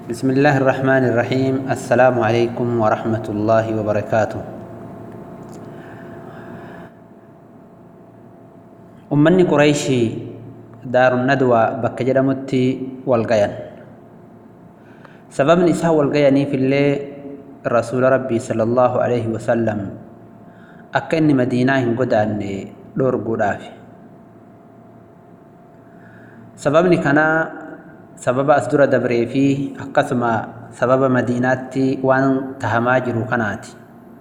بسم الله الرحمن الرحيم السلام عليكم ورحمة الله وبركاته أمني قريشي دار الندوة بك جدمتي والقيان سبب نساء والقياني في الليل رسول ربي صلى الله عليه وسلم أكني مدينة قدان دور قدافي sababni kanaa sababa as dura dabree fi akkasuma sababa madiinaatti waan tahamaa jiru kanaati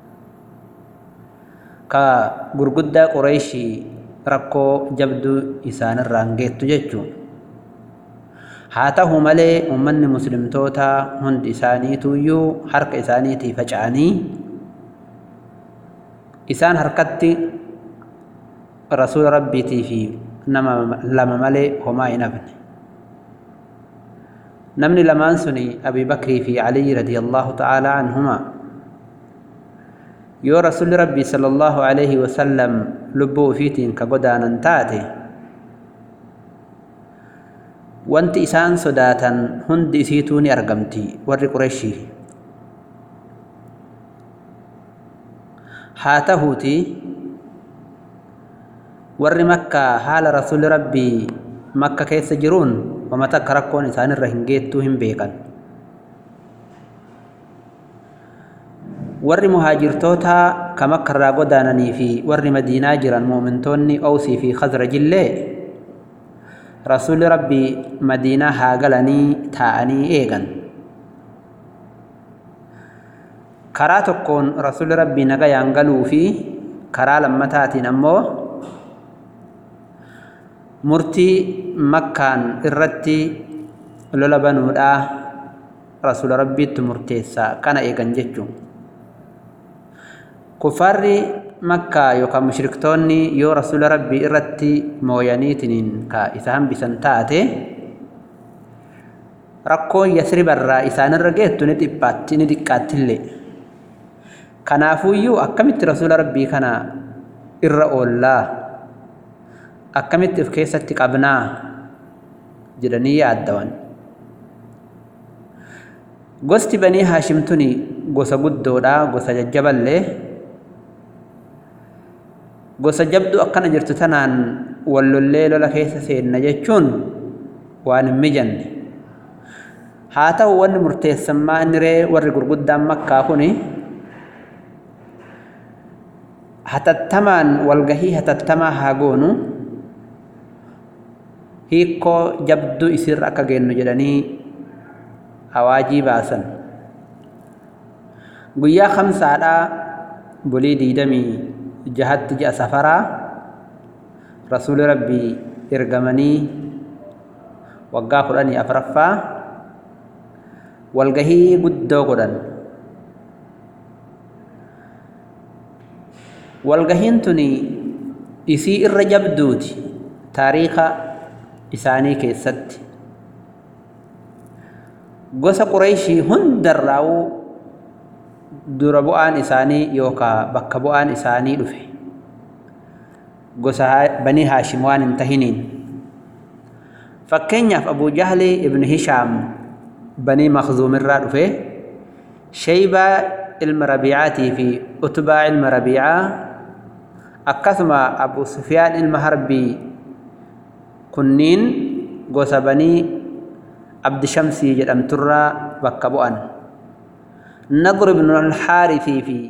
ka gurguddaa qureeshii rakkoo jabduu isaanirraan geettu jechuun haa ta'u malee ummanni muslimtoota hundi isaaniituyyuu harka isaaniitii faca'anii isaan harkatti rasuula rabbiitii fi nama lama malee homaa hin hafne namni lamaan suni abii bakrii fi aliyi radiyallahu ta'aalaa anhumaa yoo rasulli rabbii sallallahu alaihi wasallam lubbuu ufiitiin ka godaanan taate wanti isaan sodaatan hundi isiituu ni argamti warri qureshii haa tahuuti warri makkaa haala rasuli rabbii makka keessa jiruun wama takka rakkoon isaanirra hin geettuu hin beekan warri muhaajirtoota ka makkarraa godaananii fi warri madiinaa jiran muumintoonni owsii fi khazrajillee rasuli rabbii madiinaa haa galanii taa'anii eegan karaa tokkoon rasuli rabbii nagayaan galuu fi karaa lammataatiin ammoo murtii makkaan irratti lola banuudhaa rasula rabbiitti murteessaa kana eegan jechuun kuffaarri makkaa yookaan mushriktoonni yoo rasula rabbii irratti mooyaniitiniin ka isa hambisan taate rakkoon yasribarraa isaanirra geettu ni dhiphaatti ni xiqqaattillee kanaafuuyyuu akkamitti rasula rabbii kana irra oollaa akkamitti of keessatti qabnaa jedhanii yaaddawan gosti banii haashimtuni gosa guddoodha gosa jajjaballee gosa jabdu akkana jirtu tanaan wallollee lola keessa seenna jechuun waan hin mijanne haa ta'u wanni murteessammaa inni ree warri gurguddaan makkaa kuni hatattamaan walgahii hatattamaa haa goonu hiikkoo jabduu isirra akka geennu jedhanii awaajii baasan guyyaa kamsaadhaa bulii diidamii jahatti ji'a safaraa rasuuli rabbii ergamanii waggaa kudhanii afraffaa walgahii guddoo godhan walgahiin tuni isii irra jabduuti taariika isaanii keessatti gosa qureeshii hundarraa'uu dura bu'aan isaanii yookaa bakka bu'aan isaanii dhufe gosa banii haashim waan hin tahiniin fakkeenyaaf abuu jahli ibnu hishaam banii makzuumirraa dhufe shaybaa ilma rabiicaatii fi utbaa ilma rabiicaa akkasuma abu sufyaan ilma harbii kunniin gosa banii abdishamsii jedhamturraa bakka bu'an nadr ibnu alxaarisii fi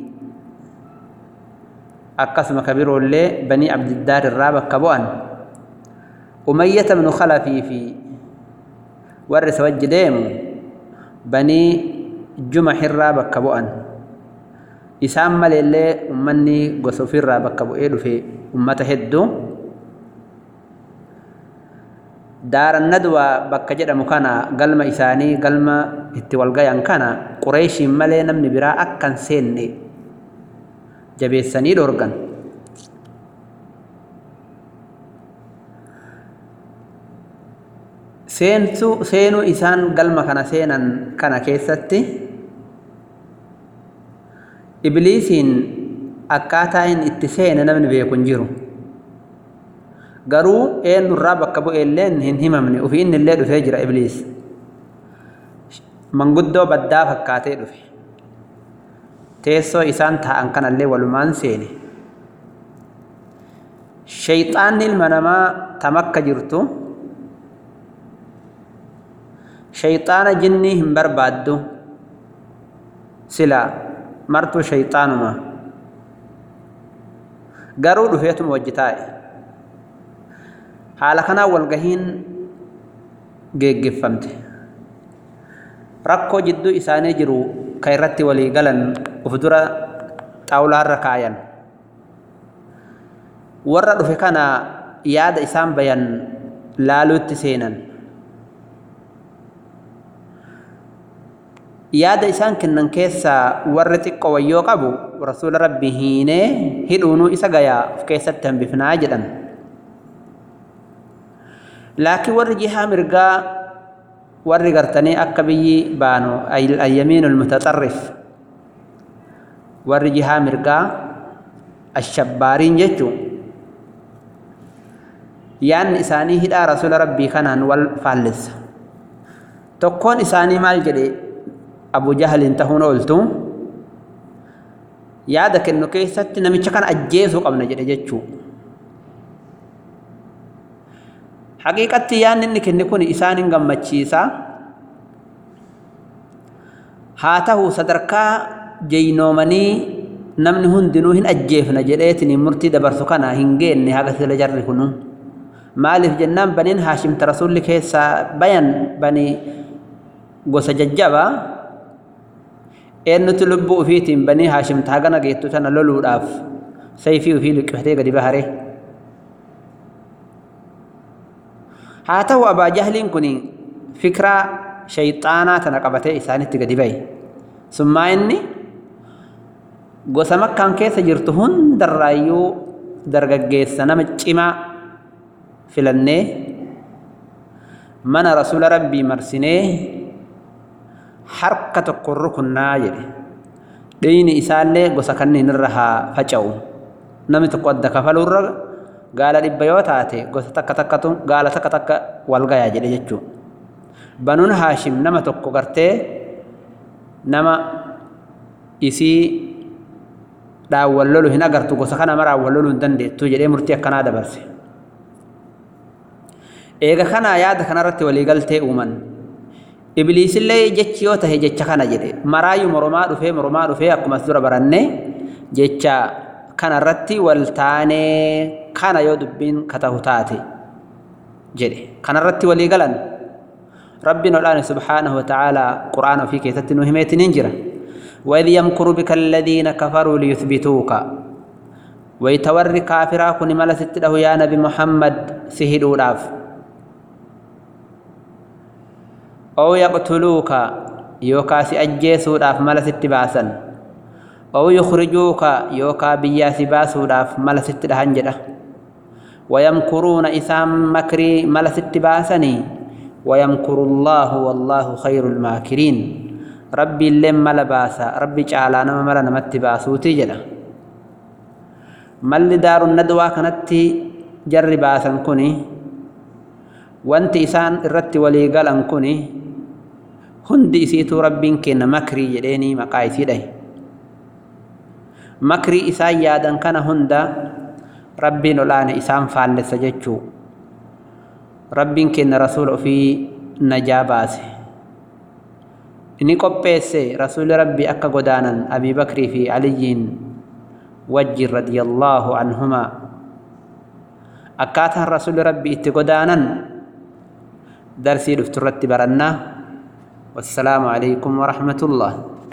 akkasuma kabiroollee banii abdiddaar irraa bakka bu'an umayyata ibnu khalafii fi warri isa wajji deemu banii jumax irraa bakka bu'an isaan maleellee ummanni gosa ofirraa bakka bu'ee dhufe ummata hedduu daaran nadwaa bakka jedhamu kana galma isaanii galma itti walgayan kana qureeshiin malee namni biraa akkan seenne jabeessanii dhorgan seensu seenuu isaan galma kana seenan kana keessatti ibliisiin akkaataa inni itti seene namni beeku hin jiru garuu eenyurraa bakka bu'eelleen hin himamne ofii inni illee dhufee jira ibliis manguddoo baddaa fakkaatee dhufe teessoo isaan taa'an kanallee walumaan seene shayxaanni ilma namaa tam akka jirtu shayxaana jinnii hin barbaaddu sila martuu shayxaanuma garuu dhufeetuma wajji taa'e haala kanaan walgahiin geeggeffamte rakkoo jidduu isaanii jiru ka irratti walii galan uf dura xaawulaarra kaayan warra dhufe kana yaada isaan bayan laaluutti seenan yaada isaan kennan keessaa warri xiqqoo wayyoo qabu rasuula rabbi hiinee hidhuunuu isa gayaa of keessatti hambifnaa jedhan laakiin warri jihaa mirgaa warri gartanii akka biyyi baanu ayyamiinul mutaxarrif warri jihaa mirgaa ashabbaariin jechuu yaanni isaanii hidhaa rasuula rabbii kanaan wal faallessa tokkoon isaanii maal jedhe abu jahaliin tahuun ooltu yaada kennu keessatti namicha kana ajjeesuu qabna jedhe jechuu haqiiqatti yaanni inni kenne kun isaan hin gammachiisa haa ta'u sadarkaa jeynoomanii namni hundinuu hin ajjeefna jedheetiin murtii dabarsu kana hin geenne haga sila jarri kunu maaliif jennaan baniin haashimta rasulli keessaa bayan bani gosa jajjaba eennuti lubbuu ufiitiin banii haashimta hagana geettu tana loluudhaaf sayfii ufii liqqifatee gadi bahare haa ta'u abaa jahliin kun fikraa shayxaanaa tana qabatee isaanitti gadi bahe summaa inni gosa makkaan keessa jirtu hundarraayyuu dargaggeessa nama cimaa filannee mana rasuula rabbii marsinee harka tokko rukunnaa jedhe dhiigni isaallee gosa kanneen irra haa faca'u namni tokko adda kafaluurra gaala dhibba yoo taate gosa takka takkatu gaala takka takka wal gayaa jedhe jechuu banuun haashim nama tokko gartee nama isii dhaawwan lolu hin agartu gosa kana maraan wal loluu hin dandeettu jedhee murtii akkanaa dabarse eega kanaa yaada kanarratti waliigaltee uuman ibliisillee jechi yoo tahe jecha kana jedhe maraayyuu moromaa dhufee moromaa dhufee akkumas dura baranne jecha kanarratti wal taanee kana yoo dubbiin katahu taate jedhe kanarratti walii galan rabbiin odhaane subhaanahu wata'aalaa qur'aana ofii keessatti nu himeetiniin jira وإذ يمكر بك الذين كفروا ليثبتوك ويتوري كافرا كن ملست له يا نبي محمد سهدوا لاف أو يقتلوك يوكا سأجيسو لاف ملست باسا أو يخرجوك يوكا بياس باسو لاف ملست لهنجرة ويمكرون إسام مكري ملست باسني ويمكر الله والله خير الماكرين ربي لما لباسا ربي جعل نما ملا نمت باسوتي جلا مل دار الندوة كانت جر باسا كوني وانت إسان الرت ولي قال كوني هندي سيتو ربين كن مكري جديني مقايسي ده مكري إسان يادا كان هندا ربي نولان إسان فالس جتشو ربين كن رسول في نجاباسي inni qopheesse rasuuli rabbii akka godaanan abii bakrii fi aliyyiin wajjin radiyallaahu anhumaa akkaataan rasuuli rabbii itti godaanan darsii dhufturratti barannaa wassalaamu alaykum warahmatullah